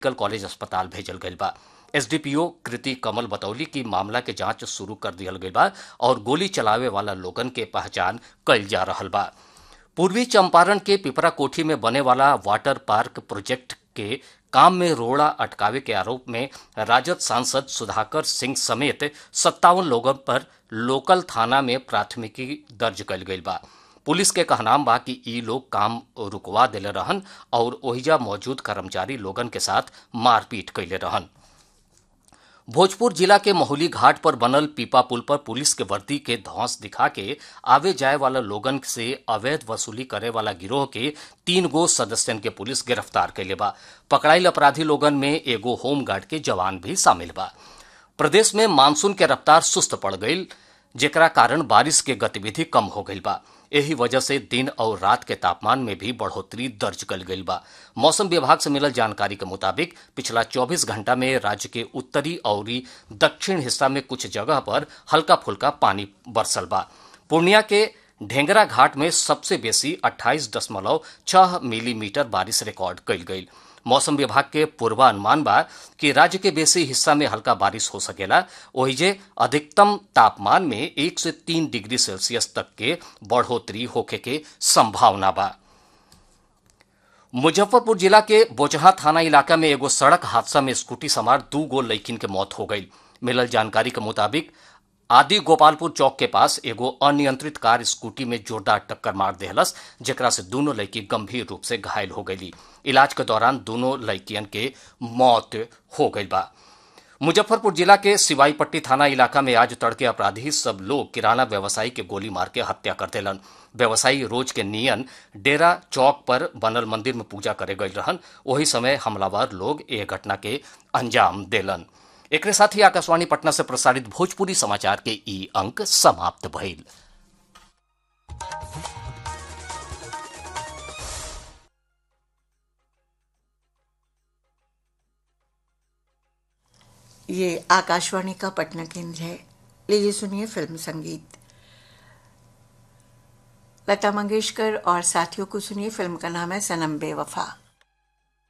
medical college अस्पताल भेजल गईल बा एसडीपीओ कृति कमल बतौली कि मामला के जांच शुरू कर दियल गईल बा और गोली चलावे वाला लोगन के पहचान कईल जा रहल बा पूर्वी चंपारण के पिपरा कोठी में बने वाला वाटर पार्क प्रोजेक्ट के काम में रोड़ा अटकावे के आरोप में राजद सांसद सुधाकर सिंह समेत सत्तावन लोगों पर लोकल थाना में प्राथमिकी दर्ज कल गई बा पुलिस के कहनाम बा कि ई लोग काम रुकवा दिले रहन और ओहिजा मौजूद कर्मचारी लोगन के साथ मारपीट कैले रहन भोजपुर जिला के महुली घाट पर बनल पीपा पुल पर पुलिस के वर्दी के धौंस दिखा के आवे जाए वाला लोगन से अवैध वसूली करे वाला गिरोह के तीन गो सदस्यन के पुलिस गिरफ्तार कैले बा पकड़ाइल अपराधी लोगन में एगो होमगार्ड के जवान भी शामिल बा प्रदेश में मानसून के रफ्तार सुस्त पड़ गई जेकरा कारण बारिश के गतिविधि कम हो गई बा यही वजह से दिन और रात के तापमान में भी बढ़ोतरी दर्ज कल गई बा मौसम विभाग से मिलल जानकारी के मुताबिक पिछला 24 घंटा में राज्य के उत्तरी और दक्षिण हिस्सा में कुछ जगह पर हल्का फुल्का पानी बरसल बा पूर्णिया के ढेंगरा घाट में सबसे बेसी 28.6 मिलीमीटर बारिश रिकॉर्ड कल गई मौसम विभाग के पूर्वानुमान बा कि राज्य के बेसी हिस्सा में हल्का बारिश हो सकेला ओहिजे अधिकतम तापमान में एक से तीन डिग्री सेल्सियस तक के बढ़ोतरी होखे के संभावना बा मुजफ्फरपुर जिला के बोचहा थाना इलाका में एगो सड़क हादसा में स्कूटी सवार दू गो लड़किन के मौत हो गई मिलल जानकारी के मुताबिक आदि गोपालपुर चौक के पास एगो अनियंत्रित कार स्कूटी में जोरदार टक्कर मार देहलस जेकरा से दोनों लड़की गंभीर रूप से घायल हो गई इलाज के दौरान दोनों लड़कियन के मौत हो गई बा मुजफ्फरपुर जिला के सिवाईपट्टी थाना इलाका में आज तड़के अपराधी सब लोग किराना व्यवसायी के गोली मार के हत्या कर देलन व्यवसायी रोज के नियन डेरा चौक पर बनल मंदिर में पूजा करे गई रहन वही समय हमलावर लोग ए घटना के अंजाम देलन एक साथ ही आकाशवाणी पटना से प्रसारित भोजपुरी समाचार के ई अंक समाप्त भइल ये आकाशवाणी का पटना केंद्र है लीजिए सुनिए फिल्म संगीत लता मंगेशकर और साथियों को सुनिए फिल्म का नाम है सनम बेवफा